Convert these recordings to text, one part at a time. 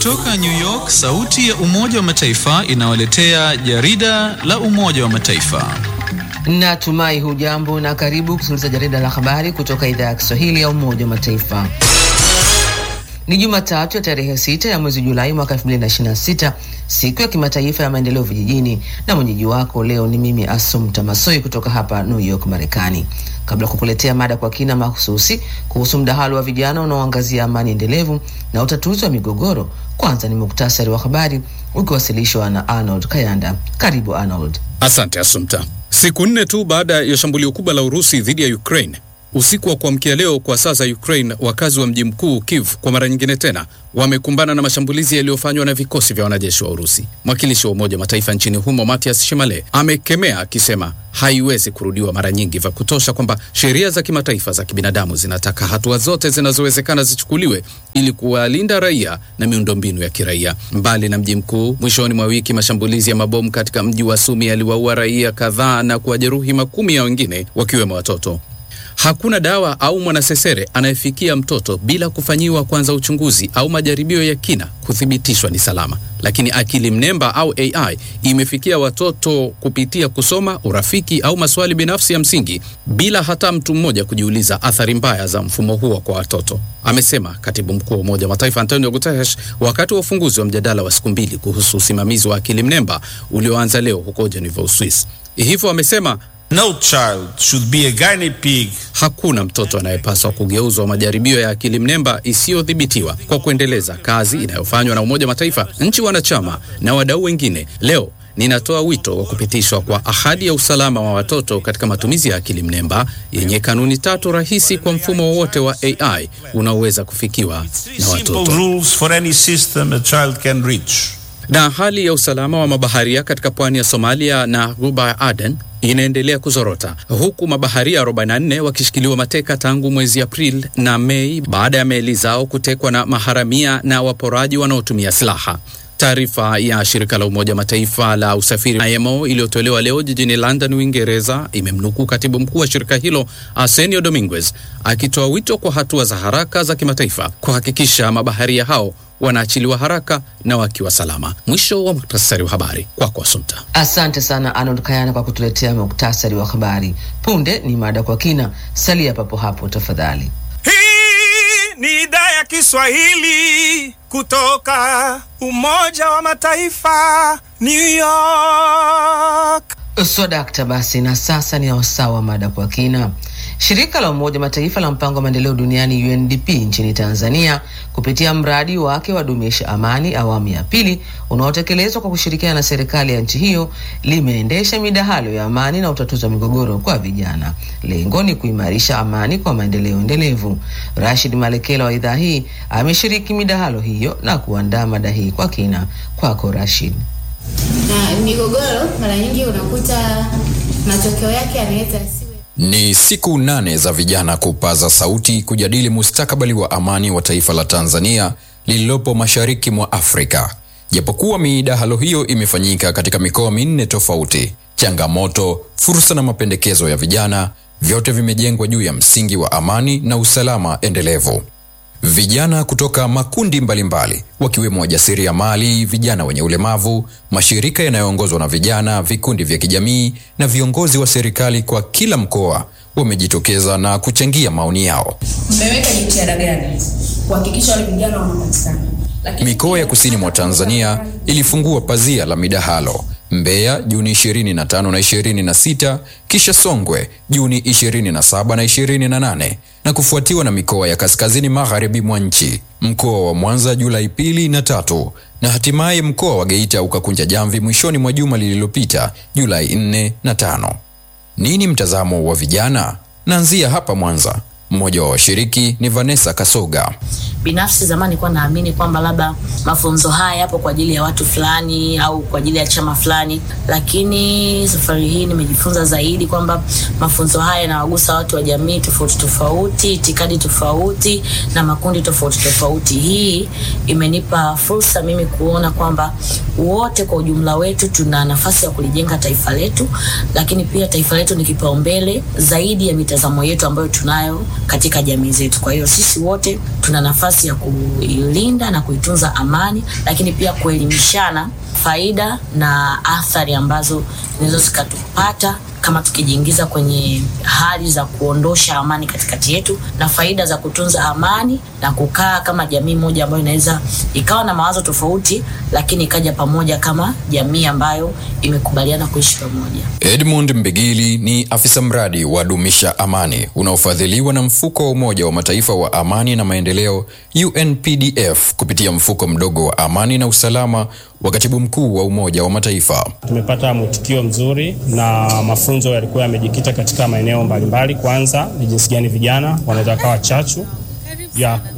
Kutoka New York, sauti ya Umoja wa Mataifa inawaletea jarida la Umoja wa Mataifa. Natumai hujambo na karibu kusikiliza jarida la habari kutoka idhaa ya Kiswahili ya Umoja wa Mataifa. Ni Jumatatu ya tarehe sita ya mwezi Julai mwaka 2026, siku ya kimataifa ya maendeleo vijijini, na mwenyeji wako leo ni mimi Asumta Masoi kutoka hapa New York, Marekani. Kabla kukuletea mada kwa kina mahususi kuhusu mdahalo wa vijana unaoangazia amani endelevu na utatuzi wa migogoro, kwanza ni muktasari wa habari ukiwasilishwa na Arnold Kayanda. Karibu Arnold. Asante Asumta. Siku nne tu baada ya shambulio kubwa la Urusi dhidi ya Ukraine usiku wa kuamkia leo kwa saa za Ukraine, wakazi wa mji mkuu Kiev kwa mara nyingine tena wamekumbana na mashambulizi yaliyofanywa na vikosi vya wanajeshi wa Urusi. Mwakilishi wa Umoja wa Mataifa nchini humo Matias Shimale amekemea akisema haiwezi kurudiwa mara nyingi vya kutosha, kwamba sheria za kimataifa za kibinadamu zinataka hatua zote zinazowezekana zichukuliwe ili kuwalinda raia na miundombinu ya kiraia. Mbali na mji mkuu, mwishoni mwa wiki mashambulizi ya mabomu katika mji wa Sumi yaliwaua raia kadhaa na kuwajeruhi makumi ya wengine wakiwemo watoto. Hakuna dawa au mwanasesere anayefikia mtoto bila kufanyiwa kwanza uchunguzi au majaribio ya kina kuthibitishwa ni salama. Lakini akili mnemba au AI imefikia watoto kupitia kusoma, urafiki au maswali binafsi ya msingi bila hata mtu mmoja kujiuliza athari mbaya za mfumo huo kwa watoto, amesema katibu mkuu wa Umoja wa Mataifa Antonio Guterres wakati wa ufunguzi wa mjadala wa siku mbili kuhusu usimamizi wa akili mnemba ulioanza leo huko Geneva, Uswisi. Hivyo amesema No child should be a guinea pig. Hakuna mtoto anayepaswa kugeuzwa majaribio ya akili mnemba isiyodhibitiwa. Kwa kuendeleza kazi inayofanywa na Umoja wa Mataifa, nchi wanachama na wadau wengine, leo ninatoa wito wa kupitishwa kwa ahadi ya usalama wa watoto katika matumizi ya akili mnemba yenye kanuni tatu rahisi kwa mfumo wowote wa AI unaoweza kufikiwa na Simple watoto. rules for any system a child can reach. Na hali ya usalama wa mabaharia katika pwani ya Somalia na ghuba ya Aden inaendelea kuzorota huku mabaharia 44 wakishikiliwa mateka tangu mwezi Aprili na Mei baada ya meli zao kutekwa na maharamia na waporaji wanaotumia silaha. Taarifa ya shirika la Umoja wa Mataifa la usafiri IMO iliyotolewa leo jijini London, Uingereza, imemnukuu katibu mkuu wa shirika hilo Arsenio Dominguez akitoa wito kwa hatua za haraka za kimataifa kuhakikisha mabaharia hao wanaachiliwa haraka na wakiwa salama. Mwisho wa muktasari wa habari kwako, Asumta. Asante sana Arnold Kayana kwa kutuletea muktasari wa habari. Punde ni mada kwa kina, salia papo hapo tafadhali. Hii ni idhaa ya Kiswahili kutoka Umoja wa Mataifa, New York. Swadakta basi, na sasa ni wasaa wa mada kwa kina. Shirika la Umoja Mataifa la mpango wa maendeleo duniani UNDP nchini Tanzania kupitia mradi wake wa dumisha amani awamu ya pili unaotekelezwa kwa kushirikiana na serikali ya nchi hiyo limeendesha midahalo ya amani na utatuzi wa migogoro kwa vijana. Lengo ni kuimarisha amani kwa maendeleo endelevu. Rashid Malekela wa idhaa hii ameshiriki midahalo hiyo na kuandaa mada hii kwa kina. Kwako Rashid. na migogoro mara nyingi unakuta matokeo yake yanaweza yasiwe Ni siku nane za vijana kupaza sauti kujadili mustakabali wa amani wa taifa la Tanzania lililopo mashariki mwa Afrika. Japokuwa midahalo hiyo imefanyika katika mikoa minne tofauti, changamoto, fursa na mapendekezo ya vijana vyote vimejengwa juu ya msingi wa amani na usalama endelevu. Vijana kutoka makundi mbalimbali wakiwemo wajasiriamali, vijana wenye ulemavu, mashirika yanayoongozwa na vijana, vikundi vya kijamii na viongozi wa serikali kwa kila mkoa wamejitokeza na kuchangia maoni yao. mmeweka jitihada gani kuhakikisha wale vijana wanapatikana? Lakini Mikoa ya kusini mwa Tanzania ilifungua pazia la midahalo: Mbeya Juni 25 na 26, kisha Songwe Juni 27 na 28, na kufuatiwa na mikoa ya kaskazini magharibi mwa nchi, mkoa wa Mwanza Julai pili na tatu, na hatimaye mkoa wa Geita ukakunja jamvi mwishoni mwa juma lililopita Julai 4 na 5. Nini mtazamo wa vijana? Naanzia hapa Mwanza. Mmoja wa washiriki ni Vanessa Kasoga. binafsi zamani nilikuwa naamini kwamba labda mafunzo haya yapo kwa ajili ya watu fulani au kwa ajili ya chama fulani, lakini safari hii nimejifunza zaidi kwamba mafunzo haya yanawagusa watu wa jamii tofauti tofauti, itikadi tofauti na makundi tofauti tofauti. Hii imenipa fursa mimi kuona kwamba wote kwa ujumla wetu tuna nafasi ya kulijenga taifa letu, lakini pia taifa letu ni kipaumbele zaidi ya mitazamo yetu ambayo tunayo katika jamii zetu. Kwa hiyo sisi wote tuna nafasi nafasi ya kuilinda na kuitunza amani, lakini pia kuelimishana faida na athari ambazo zinaweza zikatupata kama tukijiingiza kwenye hali za kuondosha amani katikati yetu na faida za kutunza amani na kukaa kama jamii moja ambayo inaweza ikawa na mawazo tofauti, lakini ikaja pamoja kama jamii ambayo imekubaliana kuishi pamoja. Edmund Mbigili ni afisa mradi wa Dumisha Amani unaofadhiliwa na mfuko wa Umoja wa Mataifa wa amani na maendeleo UNPDF kupitia mfuko mdogo wa amani na usalama wa katibu mkuu wa Umoja wa Mataifa. Tumepata mwitikio mzuri na mafunzo yalikuwa yamejikita katika maeneo mbalimbali. Kwanza ni jinsi gani vijana wanaweza kawa chachu ya ku...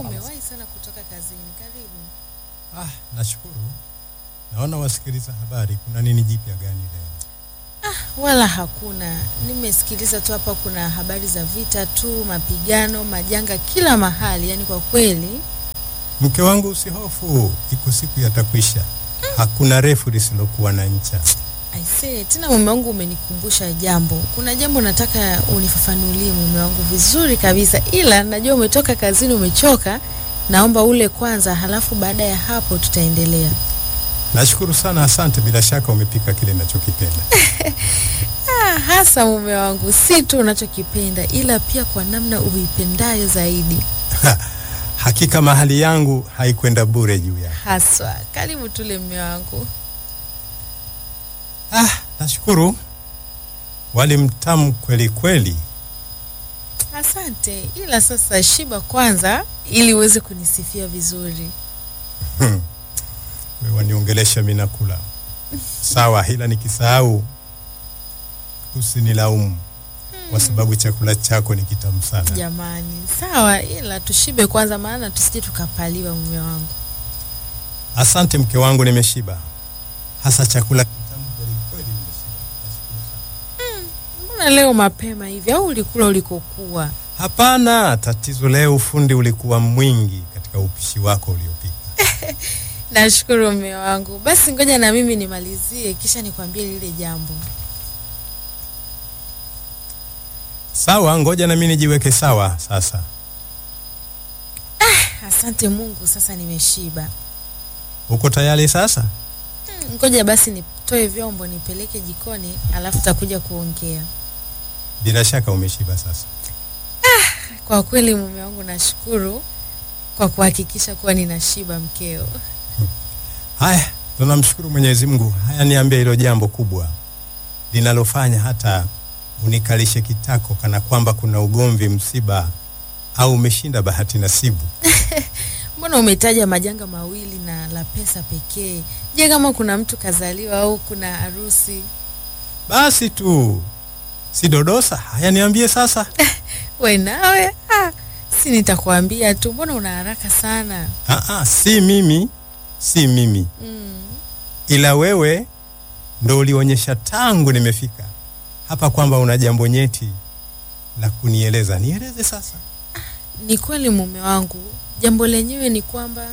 Ah, nashukuru. Naona wasikiliza habari, kuna nini jipya gani leo? Ah, wala hakuna. Nimesikiliza tu hapa, kuna habari za vita tu, mapigano, majanga kila mahali. Yani kwa kweli, Mke wangu usihofu, iko siku yatakwisha. Hakuna refu lisilokuwa na ncha. aisee, tena mume wangu umenikumbusha jambo. Kuna jambo nataka unifafanulie mume wangu vizuri kabisa, ila najua umetoka kazini, umechoka. Naomba ule kwanza, halafu baada ya hapo tutaendelea. Nashukuru sana, asante. Bila shaka umepika kile ninachokipenda. Ah, hasa mume wangu, si tu unachokipenda ila pia kwa namna uipendayo zaidi. Hakika mahali yangu haikwenda bure juu ya. Haswa, karibu tule mume wangu. Ah, nashukuru. Wali mtamu kweli kweli. Asante, ila sasa shiba kwanza ili uweze kunisifia vizuri. Hmm. Wewe waniongelesha mimi nakula. Sawa, ila nikisahau usinilaumu kwa sababu chakula chako ni kitamu sana. Jamani, sawa, ila tushibe kwanza, maana tusije tukapaliwa mume wangu. Asante mke wangu, nimeshiba. Hasa chakula kitamu kweli kweli, nimeshiba. Nashukuru sana. Mbona leo mapema hivi, au ulikula ulikokuwa? Hapana, tatizo leo ufundi ulikuwa mwingi katika upishi wako uliopika. Nashukuru mume wangu. Basi ngoja na mimi nimalizie, kisha nikwambie lile jambo. Sawa, ngoja na mimi nijiweke sawa sasa. Asante Mungu, sasa nimeshiba. Uko tayari sasa? Hmm, Ngoja basi nitoe vyombo nipeleke jikoni, alafu takuja kuongea. Bila shaka umeshiba sasa. Kwa kweli mume wangu, nashukuru kwa kuhakikisha kuwa ninashiba mkeo. Haya, tunamshukuru Mwenyezi Mungu. Haya, niambie hilo jambo kubwa linalofanya hata unikalishe kitako kana kwamba kuna ugomvi, msiba au umeshinda bahati nasibu. Mbona umetaja majanga mawili na la pesa pekee? Je, kama kuna mtu kazaliwa au kuna harusi? Basi tu si dodosa. Haya, niambie sasa. We nawe ah, si nitakwambia tu, mbona una haraka sana? Aa, si mimi, si mimi Mm. ila wewe ndo ulionyesha tangu nimefika hapa kwamba una jambo nyeti la kunieleza. Nieleze sasa. Ni kweli mume wangu, jambo lenyewe ni kwamba,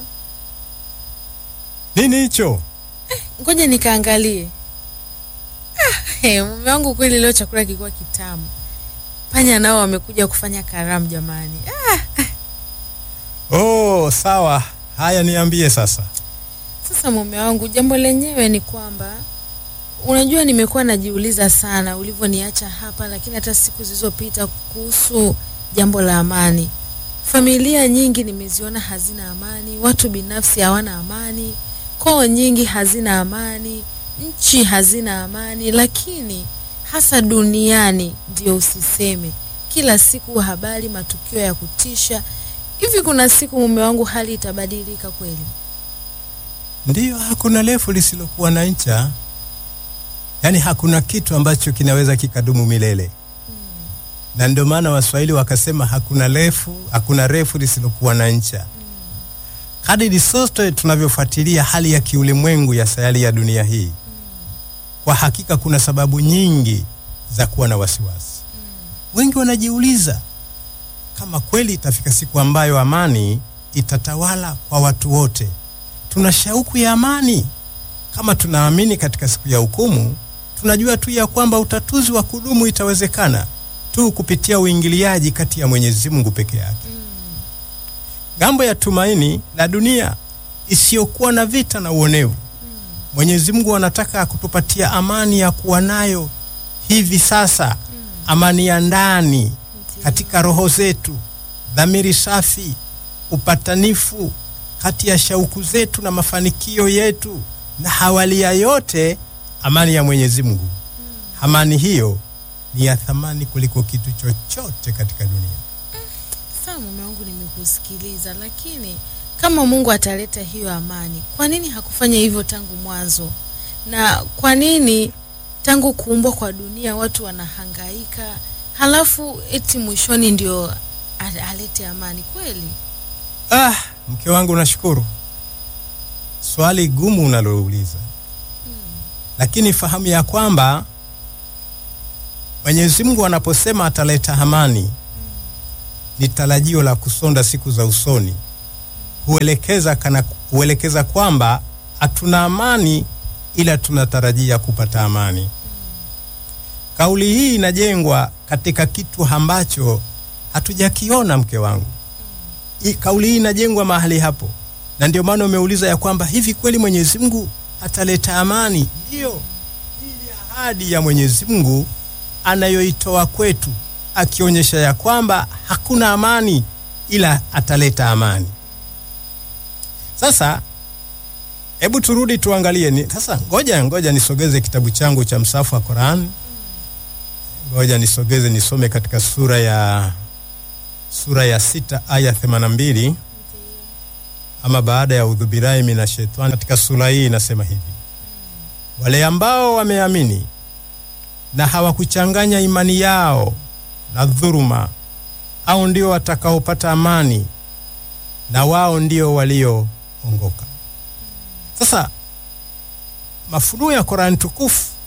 Nini hicho? ngoja nikaangalie. Ah, hey, mume wangu kweli leo chakula kilikuwa kitamu. Panya nao wamekuja kufanya karamu jamani. Ah, Oh, sawa. Haya, niambie sasa. Sasa mume wangu, jambo lenyewe ni kwamba unajua, nimekuwa najiuliza sana ulivyoniacha hapa, lakini hata siku zilizopita kuhusu jambo la amani. Familia nyingi nimeziona hazina amani, watu binafsi hawana amani, koo nyingi hazina amani, nchi hazina amani, lakini hasa duniani ndio usiseme. Kila siku habari, matukio ya kutisha. Hivi kuna siku mume wangu hali itabadilika kweli? Ndiyo, hakuna refu lisilokuwa na ncha. Yaani hakuna kitu ambacho kinaweza kikadumu milele. Na ndio maana Waswahili wakasema hakuna refu, hakuna refu lisilokuwa na ncha. Kadiri sote tunavyofuatilia hali ya kiulimwengu ya sayari ya dunia hii, kwa hakika kuna sababu nyingi za kuwa na wasiwasi. Wengi wanajiuliza kama kweli itafika siku ambayo amani itatawala kwa watu wote. Tuna shauku ya amani. Kama tunaamini katika siku ya hukumu, tunajua tu ya kwamba utatuzi wa kudumu itawezekana tu kupitia uingiliaji kati ya Mwenyezi Mungu peke yake. Ngambo ya tumaini la dunia isiyokuwa na vita na uonevu. Mwenyezi Mungu anataka kutupatia amani ya kuwa nayo hivi sasa, amani ya ndani katika roho zetu, dhamiri safi, upatanifu kati ya shauku zetu na mafanikio yetu, na hawali ya yote amani ya Mwenyezi Mungu. Amani hiyo ni ya thamani kuliko kitu chochote katika dunia. Sawa mume wangu, nimekusikiliza, lakini kama Mungu ataleta hiyo amani, kwa nini hakufanya hivyo tangu mwanzo? Na kwa nini tangu kuumbwa kwa dunia watu wanahangaika, halafu eti mwishoni ndio a- alete amani kweli? Ah, mke wangu nashukuru. Swali gumu unalouliza. Lakini fahamu ya kwamba Mwenyezi Mungu anaposema ataleta amani ni tarajio la kusonda siku za usoni. Huelekeza kana huelekeza kwamba hatuna amani ila tunatarajia kupata amani. Kauli hii inajengwa katika kitu ambacho hatujakiona mke wangu. I- Kauli hii inajengwa mahali hapo, na ndio maana umeuliza ya kwamba hivi kweli Mwenyezi Mungu ataleta amani? Ndiyo, hii ni ahadi ya Mwenyezi Mungu anayoitoa kwetu, akionyesha ya kwamba hakuna amani ila ataleta amani. Sasa hebu turudi tuangalie ni, sasa ngoja ngoja nisogeze kitabu changu cha msafu wa Qur'an. Ngoja nisogeze nisome katika sura ya sura ya sita aya 82 ama baada ya udhubirai mina shetani. Katika sura hii inasema hivi: wale ambao wameamini na hawakuchanganya imani yao na dhuruma, au ndio watakaopata amani, na wao ndio walioongoka. Sasa mafunuo ya Qur'an tukufu